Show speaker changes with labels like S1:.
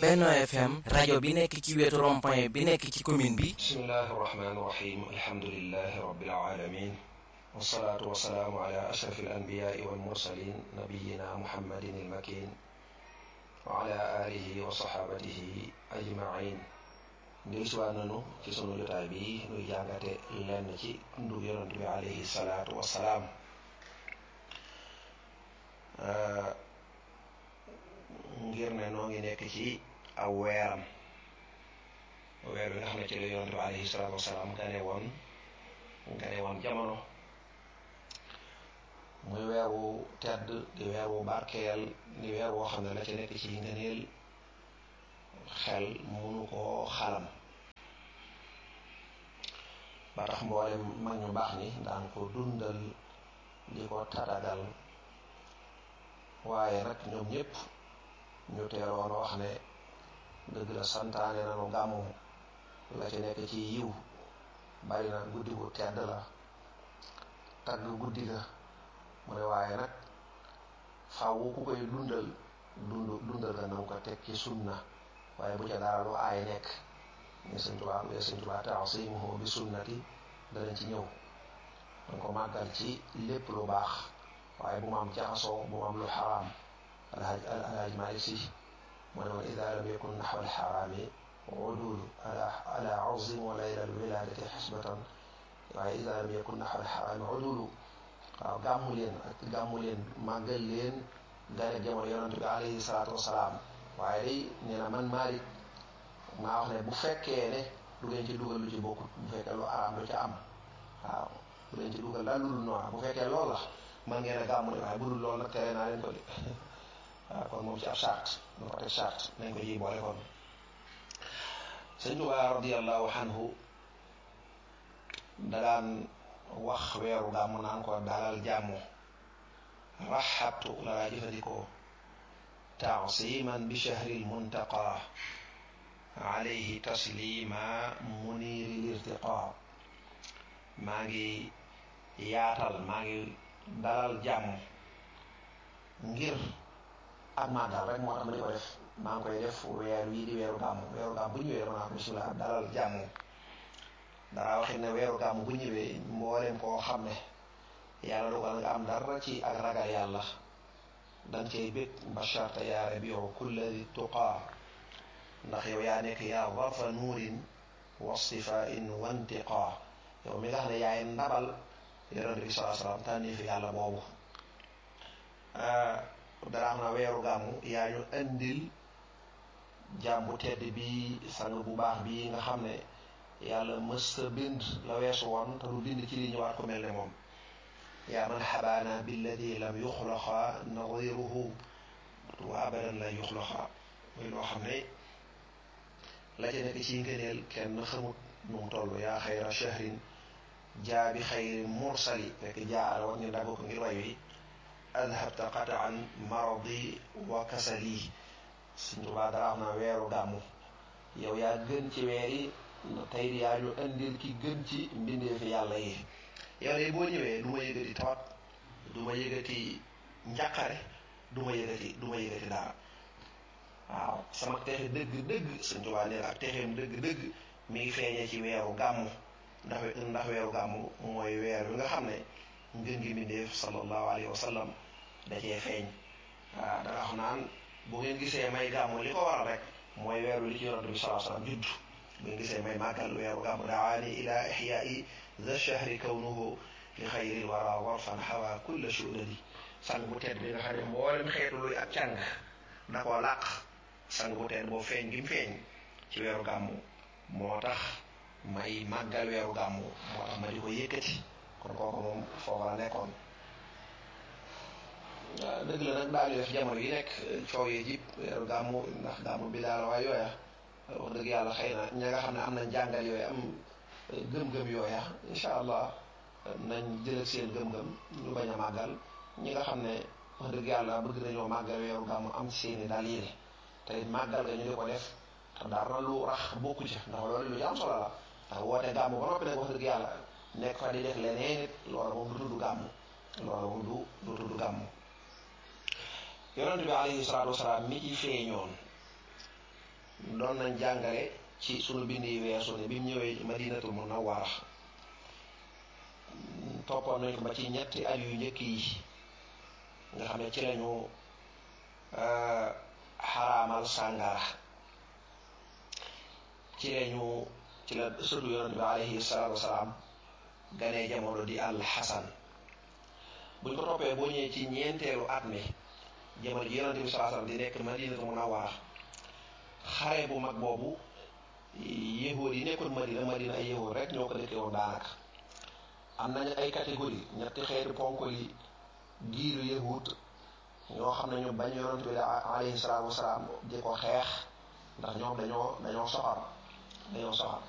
S1: Benno FM rajo bi nekk ci wetu rond-point bi nekk ci commune bi
S2: bismillahi irrahmani irrahim alhamdulilahi rabbil alamin wasalaatu wasalaamu ala ashraf alanbiyai walmursalin nabiyina muhammadin ilmakin wa ala alihi wa sahabatihi ajmain ndil siwaa nanu ci sunu jotaay bi nuy jàngate lenn ci dundu yonent bi alayhi salaatu wasalaam ngir ne noo ngi nekk ci aw weeram weer bi nga xam ne ci la yonent bi alayhi salaatu wasalaam gane woon gane woon jamono muy weer wu tedd di weer wu barkeel di weer woo xam ne la ci nekk ci ngëneel xel munu koo xalam ba tax mboolem mag ñu baax ni daan ko dundal di ko tatagal waaye nag ñoom ñëpp ñu teeloon wax ne dëgg la santaane nanu gàmmu la ci nekk ci yiw bari na guddi gu tedd la tagg guddi ga mu ne waaye nag faw ku koy dundal dund dundal ga nanga ko teg ci sunna waaye bu ca dara lu aay nekk ne sëñ Tuubaa ne sëñ Tuubaa taasimuhu bi sunnati danañ ci ñëw danga ko màggal ci lépp lu baax waaye bu mu am jaxasoo bu mu am lu xaraam alhaj alhaj Maalik Si mu ne woon ida lam yakun naxwa alxaraami udul ala ala azim wa layla alwiladati xisbatan waaye ida lam yakun naxwa alxaraami udulu waaw gàmmu leen ak gàmmu leen màggal leen gane jamono yonent bi alayhi salaatu wasalaam waaye day nee na man Maalik maa wax ne bu fekkee ne du ngeen ci dugal lu ci bokkut bu fekkee lu araam lu ca am waaw bu leen ci dugal daal lu dul noonu bu fekkee loolu la man ngeen a gàmmu ne waaye bu dul loolu nag tere naa leen ko de waaw kon moom ci ab charte nu ko teg charte nañ ko ji boole kon sëñ Tuubaa radiallahu anhu dagaan wax weeru gàmmu naan ko dalal jàmmu raxabtu la laa jëfandikoo taasiman bi shahril muntaqa alayhi taslima muniri lirtiqa maa ngi yaatal maa ngi dalal jàmm ngir ak màggal rek moo tax ma di ko def maa ngi koy def weer wii di weeru gàmm weeru gàmm bu ñëwee dama naa ko bisimilah dalal jàmm dara waxit ne weeru gàmm bu ñëwee mbooleem koo xam ne yàlla dogal nga am dara ci ak ragal yàlla danga cay bég basharta yaa rabiu kulla di tuqaa ndax yow yaa nekk yaa warfa nuurin wastifain wantiqaa yow mi nga xam ne yaay ndabal yonent bi salaa salaam tànnii fi yàlla boobu dara xam na weeru gàmmu yaa ñu indil jàmm bu tedd bi sang bu baax bi nga xam ne yàlla mësta bind la weesu woon te du bind ci li ñëwaat ko mel ne moom yaa man xabaana billadi lam yuxlaqa nadiruhu wa abadan la yuxlaqa muy loo xam ne la ca nekk ci ngëneel kenn xamut nu mu toll yaa xayra shahrin jaa bi xayri mursali fekk jaa la wax ñu dagg ko ngir way wi adhabta qataan maradi wa kasali Sëñ Tuubaa dara am naa weeru gàmmu yow yaa gën ci weer yi tey yaa ñu indil ki gën ci mbindeefi yàlla yi yow de boo ñëwee du ma yëgati tawat du ma yëgati njàqare du ma yëgati du ma yëgati dara waaw sama texe dëgg-dëgg Sëñ Tuubaa nee na ak texeem dëgg-dëgg mi ngi feeñee ci weeru gàmmu ndax ndax weeru gàmmu mooy weer wi nga xam ne ngën gi mbindeef sallallahu alayhi wa sallam da cee feeñ waaw da nga xam naan bu ngeen gisee may gàmmu li ko waral rek mooy weeru li ci yonent bi sallallahu alayhi wa sallam judd bu ngeen gisee may màggal weeru gàmmu daani ila ixyaai za shahri kawnuhu li xayril wara warfan xawa kulla shudadi sang bu tedd bi nga xam ne mboolem xeetu luy ak càng da koo làq sang bu tedd boo feeñ gi mu feeñ ci weeru gàmmu moo tax may màggal weeru gàmmu moo tax ma di ko yëkkati kon kooku moom foofu la nekkoon dëgg la nag daal di def jamono yi nekk coow yi jib weeru gàmmu ndax gàmmu bi daal waaye yooya wax dëgg yàlla xëy na ña nga xam ne am nañ jàngal yooya am gëm-gëm yooya incha allah nañ jël seen gëm-gëm ñu bañ a màggal ñi nga xam ne wax dëgg yàlla bëgg nañoo màggal weeru gàmmu am seeni daal yéene te it màggal ga ñu di ko def te dara lu rax bokku ci ndax loolu lu am solo la ndax woote gàmmu ba noppi nag wax dëgg yàlla nekk fa di def leneen it loolu moom du tudd gàmmu loolu moom du du tudd gàmmu yonent bi alayhi salaatu wasalaam mi ci feeñoon doon nañ jàngale ci sunu bind yi weesu ne bi mu ñëwee madinatul munawwara toppoon nañ ko ba ci ñetti at yu njëkk yi nga xam ne ci lañu xaraamal sàngara ci lañu ci la sëtu yonent bi alayhi salaatu wasalaam ganee jamono di al xasan buñ ko toppee boo ñëwee ci ñeenteelu at mi jamono ji yonent bi sallallahu alayhi wasallam di nekk madinatu munawwara xare bu mag boobu yéexóor yi nekkoon madina madina ay yéexóor rek ñoo ko dëkkee woon daanaka am nañu ay catégorie ñetti xeeti ponk yi giiru yahut ñoo xam ne ñu bañ yonent bi alayhi salaatu wasalaam di ko xeex ndax ñoom dañoo dañoo soxar dañoo soxar